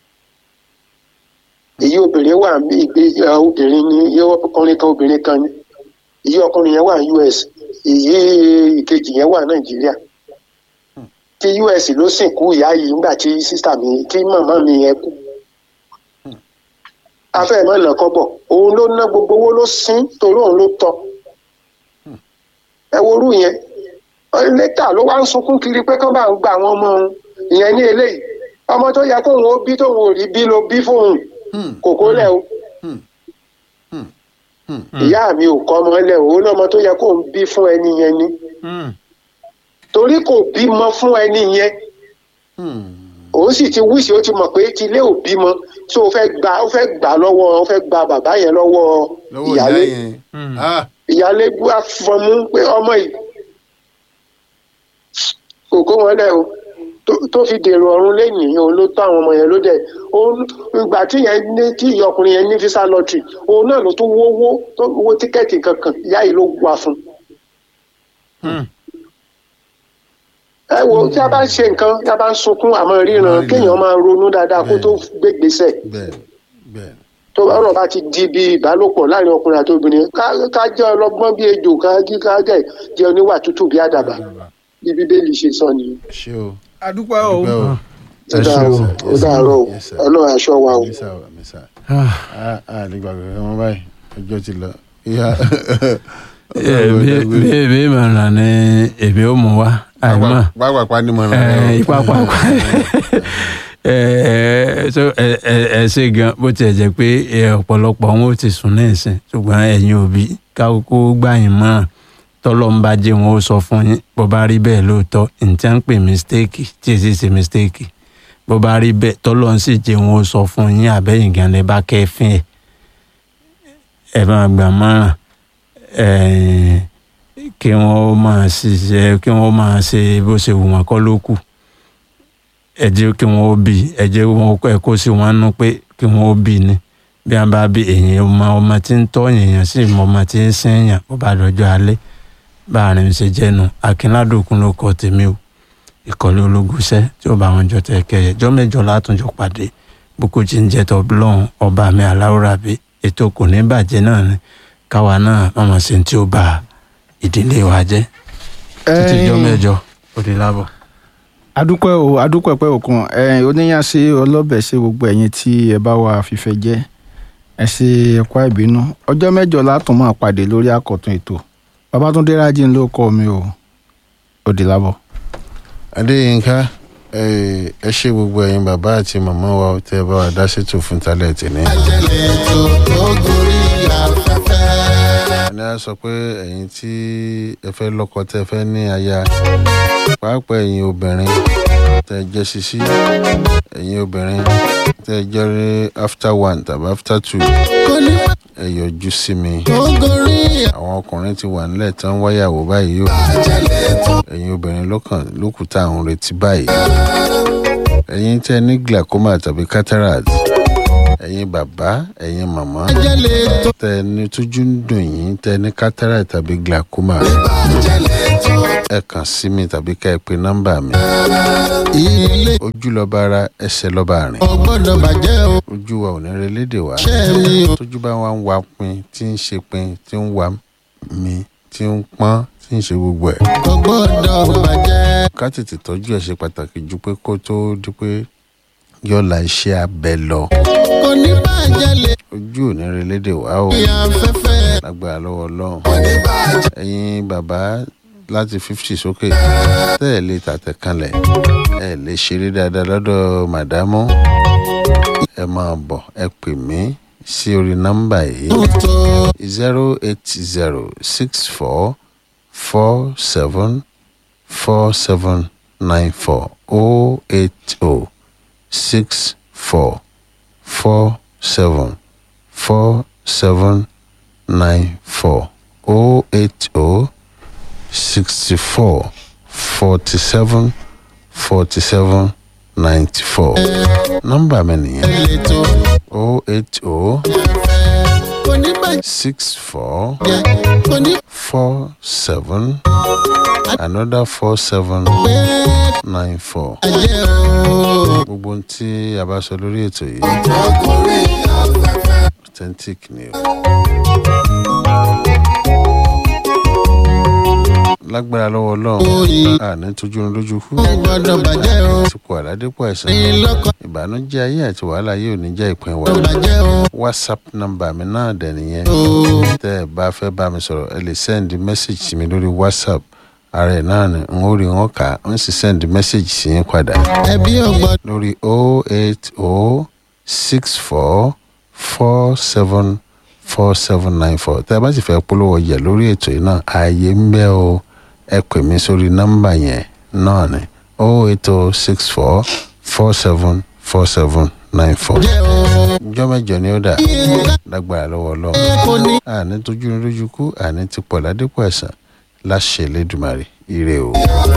èyí obìnrin wà ní ìgbé ẹ, obìnrin ní iye ọkùnrin kan obìnrin kan ní èyí ọkùnrin yẹn wà ní US èyí ìkejì yẹn wà Nàìjíríà tí US ló sìnkú ìyá yìí nígbà tí sísà mi tí màmá mi yẹn kú afẹ́ mọ́ nà kọ́bọ̀ òun ló ná gbogbo owó ló sín torí òun ló tọ́ ẹ worú yẹn lẹ́tà ló wá ń sunkún kiri pé kán bá ń gba àwọn ọmọ òun ìyẹn ní eléyìí ọmọ tó yẹ kóun ó bí tóun ò rí bí ló bí fóun Hmm. kòkó lẹ̀ o Hmm. Hmm. Hmm. ìyá mi ò kọ́ ọmọ lẹ̀ òun lọ́mọ tó yẹ kóun bí fún ẹni yẹn ni Hmm. torí kò bímọ fún ẹni yẹn Hmm. òun sì ti wíṣì ó ti mọ̀ pé tilé ò bímọ tó o fẹ́ gbà ó fẹ́ gbà lọ́wọ́ ó fẹ́ gba bàbá yẹn lọ́wọ́ lọ́wọ́ ìyá ìyálé yẹn Hmm. ah ìyálé gbá fọmú pé ọmọ yìí kò kó wọn lẹ o tó- tó fi dèrò ọ̀run lẹ́nìí òun ló tó àwọn ọmọ yẹn ló dẹ̀ òun ìgbà tí yẹn ní tí ìyá ọkùnrin yẹn ní visa lottery òun náà ló tún wówó tó wó tíkẹ́ẹ̀tì kankan ìyá yìí ló wà fún Hmm. ẹ wo tí a bá ń ṣe nǹkan tí a bá ń sunkún àmọ́ ríran kéèyàn máa ronú dáadáa kó tó gbégbèsè bẹ́ẹ̀ bẹ́ẹ̀ tó ọ̀rọ̀ bá ti di bí ìbálòpọ̀ láàrin ọkùnrin àti obìnrin ká ká jẹ́ ọlọ́gbọ́n bí ejò ká jí ká jẹ́ jẹ́ oníwà tútù bí àdàbà bí bíbélì ṣe sọ nìyí. ṣé o adúpẹ́ o dúpẹ́ o ó dàárọ̀ ó dàárọ̀ o Yes, sir. ọlọ́run aṣọ wa o. mísà o mísà Ah. ah ah lè gbàgbé wọn báyìí ọjọ́ ti lọ ìyá bí bí ìmọ̀ràn ni èmi ò mú wa àìmọ̀ pápápá ni mo ràn ẹ ipa pápá ẹ ẹ so ẹ ẹ ẹ ṣe gan bó tiẹ̀ jẹ́ pé ẹ, ọ̀pọ̀lọpọ̀ wọn ò ti sùn ní ìsìn ṣùgbọ́n ẹ̀yin òbí kákó gbà yín mọ́ràn tọ́lọ́ ń bá jẹ́ wọn ó sọ fún yín bó bá rí bẹ́ẹ̀ lóòótọ́ ǹjẹ́ ń pè mistake tí èsì ṣe mistake bó bá rí bẹ́ẹ̀ tọ́lọ́ ń sì jẹ́ wọn ó sọ fún yín àbẹ́yìn gan lè bá kẹ́fín ẹ̀ ẹ máa gbà mọ́ràn ẹ̀ kí wọ́n máa ṣiṣẹ́ kí wọ́n máa ṣe bó ṣe wù wọ́n kọ́ ló kù ẹ jẹ́ kí wọ́n ó bì ẹ jẹ́ wọn ẹ kó sí wọn nú pé kí wọ́n ó bì ní bí wọ́n bá bí èèyàn ọmọ ọmọ tí ń tọ́ èèyàn sí ìmọ̀ ọmọ tí ń sẹ́yìn bó bá dọjọ́ alẹ́ bá a rìn ṣe jẹ́nu akínládòkun ló kọ́ tèmi o ìkọ́lé ológúnṣẹ́ tí ó bá wọn jọ tẹ̀ kẹyẹ jọ́ mẹ́jọ látúnjọ pàdé boko jí ń jẹ́ tọ́ lọ́hùn ọba mi aláwòrán bí ètò kò ní bàjẹ́ náà ni káwa náà mọ̀mọ́ sí tí ó bá ìdílé wa jẹ́ títí jọ́ mẹ́jọ ó di lábọ̀. adúpẹ́ o adúpẹ́ pẹ́ òkun ẹ̀yin oníyàn ṣe ọlọ́bẹ̀ ṣe gbogbo ẹ̀yin tí ẹ bá wa fífẹ́ jẹ́ ẹ ṣe ẹ̀kọ́ ìbínú ọjọ́ mẹ́jọ látún máa pàdé lórí àkọ́tún ètò babatunde rájí ló kọ́ mi o òdì lábọ̀. adéyínká ẹ ẹ ṣe gbogbo ẹyin bàbá àti màmá wa tẹ ẹ bá wa dá ṣètò fún talẹ tìní. àjẹlẹ̀ tó tó gorí afẹ́fẹ́. ní a sọ pé ẹyin tí ẹ fẹ́ lọ́kọ tẹ fẹ́ ní aya pàápàá ẹyin obìnrin tẹ jẹ́ sisi ẹyin obìnrin tẹ jẹ́ rí after one tàbí after two kò ní má ẹ yọjú sí mi tó gorí àwọn ọkùnrin ti wà nílẹ̀ tán wáyàwó báyìí o àjẹlẹ̀ tó. ẹ̀yin obìnrin lọ́kàn lókùtà àwọn retí báyìí ẹ̀yin tẹ́ ní glaucoma tàbí cataract ẹ̀yin bàbá ẹ̀yin màmá àjẹlẹ̀ tó. tẹ́ ní tójú ń dùn yín tẹ́ ní cataract tàbí glaucoma àjẹlẹ̀ tó. ẹ kàn sí mi tàbí ká ẹ pe nọ́mbà mi ilé ojú lọ́ba ara ẹsẹ̀ lọ́ba àrìn ò gbọ́dọ̀ bàjẹ́ o. ojú wa ò ní relédè wa ṣẹ́ mi o. tójú bá wa ń wa pin tí ń ṣe pin tí ń wa mi tí ń pọ́n tí ń ṣe gbogbo ẹ̀ kò gbọ́dọ̀ bàjẹ́. ká tètè tọ́jú ẹ̀ ṣe pàtàkì ju pé kó tó di pé yọ̀ọ̀la iṣẹ́ abẹ lọ. kò ní bàjẹ́ lè ojú ò ní relédè wá o fi afẹ́fẹ́. lágbára lọ́wọ́ ọlọ́run. kò ní bàjẹ́. ẹ̀yin bàbá láti fifty sókè tẹ́ ẹ̀ lè tàtẹ̀ kanlẹ̀ ẹ̀ lè ṣeré dáadáa lọ́dọ̀ màdámù ẹ máa bọ̀ ẹ pè mí sí orí nọ́mbà yìí tó zero eight zero six four four seven four seven nine four oh eight oh six four four seven four seven nine four oh eight oh sixty four forty seven forty seven ninety four nọ́mbà mi nìyẹn lè tó. oh eight oh kò ní bàjẹ́. six four kò ní four seven another four seven pẹ́ nine four bàjẹ́ o. gbogbo ohun tí a bá sọ lórí ètò yìí tó gorí afẹ́fẹ́. authentic ni o. lágbára lọ́wọ́ ọlọ́run a ní tójú ní lójú kú kò gbọ́dọ̀ bàjẹ́ o. àsìkò àládépọ̀ ẹ̀sán ní lọ́kọ̀ ìbànújẹ́ ayé àti wàhálà yóò ní jẹ́ ìpín wa tó bàjẹ́ o. whatsapp nọ́mbà mi náà dẹ̀ nìyẹn o. tẹ́ ẹ bá fẹ́ bá mi sọ̀rọ̀ ẹ lè send message sí mi lórí whatsapp ara ẹ̀ náà ni n ó rí wọn kà á ń sì send message sí yín padà ẹbí ò gbọ́dọ̀. lórí oh eight oh six four four seven four seven nine four tẹ́ ẹ bá sì fẹ́ polówó ọjà lórí ètò yìí náà ààyè ń bẹ o ẹ pè mí sórí nọ́mbà yẹn náà ni oh eight oh six four four seven four seven nine four jẹ́ o. ìjọ mẹ́jọ ni ó dà lágbára lọ́wọ́ ọlọ́run kò ní àní tójú ní lójú kú àní ti pọ̀ ládépọ̀ ẹ̀sán láṣẹ lẹ́dùmarè ire o.